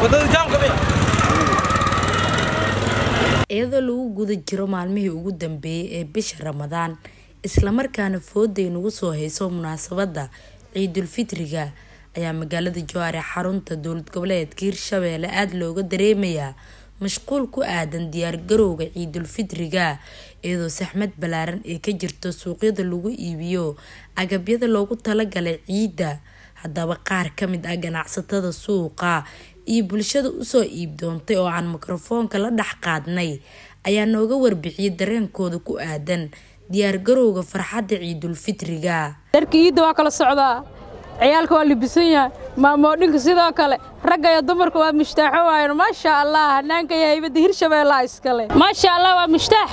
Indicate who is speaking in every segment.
Speaker 1: iyadoo lagu guda jiro maalmihii ugu dambeeyay ee bisha ramadaan islamarkaana fooday nagu soo hayso munaasabada ciidulfitriga ayaa magaalada jowhar ee xarunta dowlad goboleedka hirshabeelle aada looga dareemayaa mashquul ku aadan diyaargarowga ciidulfitriga iyadoo saxmad ballaaran ay ka jirto suuqyada lagu iibiyo agabyada loogu talagalay ciidda haddaba qaar kamid ah ganacsatada suuqa iyo bulshada usoo iib doontay oo aan mikrofoonka la dhex qaadnay ayaa nooga warbixiyay dareenkooda ku aadan diyaargarowga farxadda ciidulfitriga
Speaker 2: dharka iidda waa kala socdaa ciyaalka waa libisan yahay maamoodhinka sidoo kale ragga iyo dumarka waa mushtaaxo waayan maasha allah hanaanka iyo haybadda hirshabeellaa iskale maasha allah waa mushtaax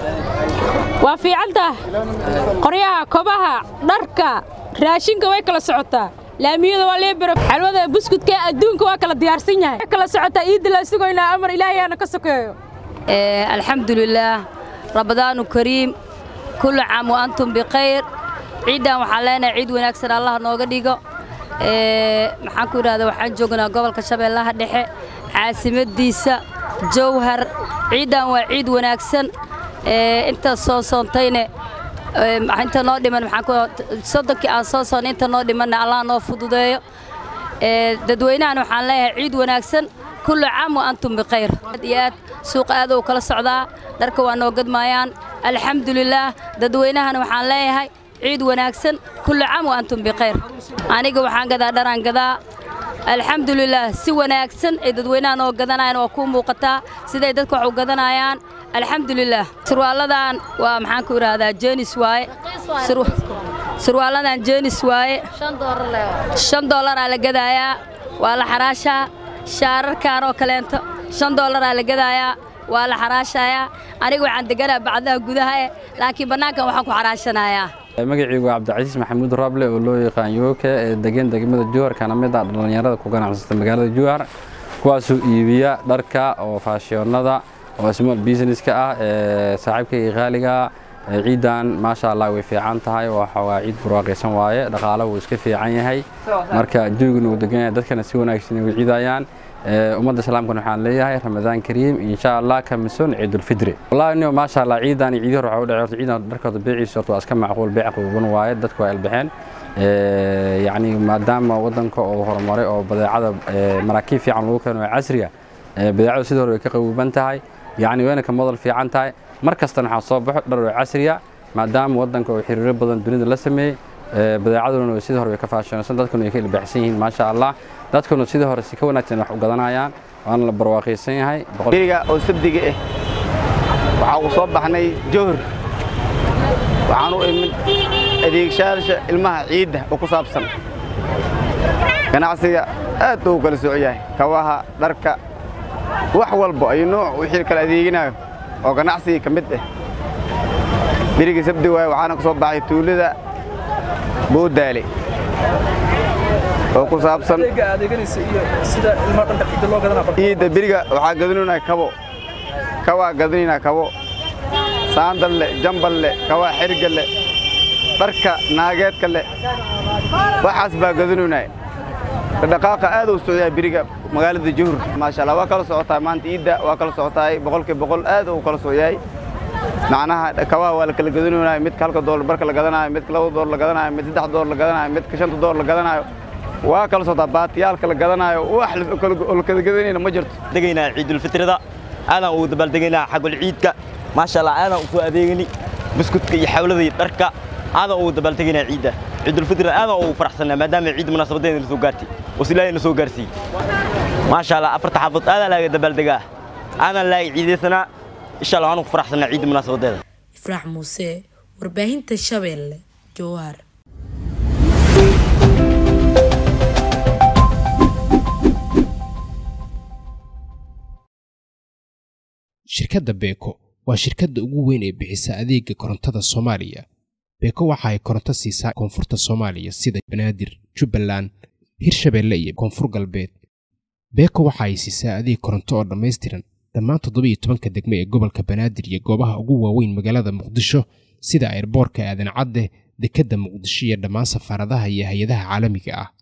Speaker 2: waa fiicantaah qoryaha kobaha dharka raashinka way kala socotaa laamiyada waa leebero xalwada buskudka adduunka waa kala diyaarsan yahay kala socotaa iidda la sugaynaa amar ilaahayaana ka sokeeyo
Speaker 3: alxamdulilaah ramadaanu kariim kullu caam wa antum bikhayr ciiddan waxaan leenahay ciid wanaagsan allah nooga dhigo maxaan ku idhahda waxaan joognaa gobolka shabeellaha dhexe caasimadiisa jowhar ciiddan waa ciid wanaagsan inta soo soontayne inta noo dhiman soddonkii aan soo soonnay inta noo dhimanna allah noo fududeeyo dadweynahana waxaan leeyahay ciid wanaagsan kullu caam wa antum bikhayr aad iyo aad suuqa aad uu kala socdaa dharka waa noo gadmaayaan alxamdulilaah dadweynahana waxaan leeyahay ciid wanaagsan kullu caam wa antum bikhayr aniga waxaan gadaa dharaan gadaa alxamdulilaah si wanaagsan ay dadweynaha noo gadanayaan waa kuu muuqataa siday dadka wax u gadanayaan alxamdulilaah surwaalladan waa maxaan ku idhaahdaa jeenis waaye surwaalladan jeenis waaye shan dollaraa la gadaayaa waa la xaraashaa shaararkan oo kaleento shan dollaraa la gadaayaa waa la xaraashayaa aniga waxaan deganaa bacdaha gudaha eh laakiin bannaankan waxaan ku xaraashanayaa
Speaker 4: magacaygu waa cabdicasiis maxamuud rable oo loo yaqaan yooke ee degan degmada jowhar kana mid ah dhallinyarada ku ganacsata magaalada jowhar kuwaasoo iibiya dharka oo faashiyoonnada oo small businesska ah ee saaxiibkayga qaaliga ciiddan maasha allah way fiican tahay waa ciid barwaaqaysan waaye dhaqaala wuu iska fiican yahay marka jawigan uu degan yahay dadkana si wanaagsan way ciidayaan ummadda islaamkana waxaan leeyahay ramadaan kariim insha allah ka misoon ciidulfidri wallahi niyo maasha allah ciidan iyo ciidii hore waxa u dhacay horta ciidan dharkooda beeciisa horta waa iska macquul beec quban waaye dadku waa ilbaxeen yacni maadaama waddanka oo horumaray oo badeecada maraakiib fiican lagu keeno ee casriga badeecadu sidii hore way ka qabuuban tahay yacni wayna ka modal fiican tahay mar kastana waxaa soo baxo dhar oo casriya maadaama waddanka oo xiriiro badan dunida la sameeyey badeecaduna sidii hore way ka faashionaysan dadkuna way ka ilbaxsan yihiin maasha allah dadkuna sidii hore si ka wanaagsan wax u gadanayaan waana la barwaaqaysan yahay
Speaker 5: beriga oo sabdiga ah waxaa uu soo baxnay jowhar waxaan u imid adeegshayaasha ilmaha ciidda oo ku saabsan ganacsiga aad uu kala soco yahay kawaha dharka wax walba ay nooc wixii kala adeeginayo oo ganacsiga ka mid ah berigii sabdi waaye waxaana ka soo baxay tuulada boodaale oo ku saabsan ciidda beriga waxaa gadanaynaa kabo kawaa gadanaynaa kabo saandal leh jambal leh kawaa xerga leh dharka naageedka leh waxaas baa gadanaynaa dhaqaaqa aad uu socdaa beriga magaalada juhur maasha allah waa kala socotaa maanta ciidda waa kala socotaay boqolkii boqol aad uu kala socyahay macnaha kabaha waa la kala gadanayo midka halka doolar barka la gadanayo midka laba doolar la gadanayo mid saddex doolar la gadanayo midka shanta doolar la gadanayo waa kala socotaa baatiyaalka la gadanayo wax la kala gadanayna ma jirto
Speaker 6: degaynaa ciidulfitrida aadaan ugu dabaaldegaynaa xagul ciidka maasha allah aadaan usoo adeegani buskudka iyo xawlada iyo dharka aadaan ugu dabaaldegaynaa ciidda ciidulfitrida aadaan ugu faraxsanaa maadaama ciidda munaasabadeena soo gaartay oo silaahay soo gaarsiiyey maasha allah afarta xaafad aadaan laaga dabaaldegaa aadaan laaga ciidaysanaa insha allah waanu ku faraxsanaa ciidda munaasabadeeda
Speaker 1: ifraax muuse warbaahinta shabeelle jowhar
Speaker 7: shirkadda beeko waa shirkadda ugu weyn ee bixisa adeega korontada soomaaliya beeko waxa ay koronto siisaa koonfurta soomaaliya sida banaadir jubbaland hirshabeelle iyo koonfur galbeed beeko waxa ay siisaa adeeg koronto oo dhammaystiran dhammaan toddobiyo tobanka degmo ee gobolka banaadir iyo goobaha ugu waaweyn magaalada muqdisho sida airboorka aadan cadde dekedda muqdisho iyo dhammaan safaaradaha iyo hay-adaha caalamiga ah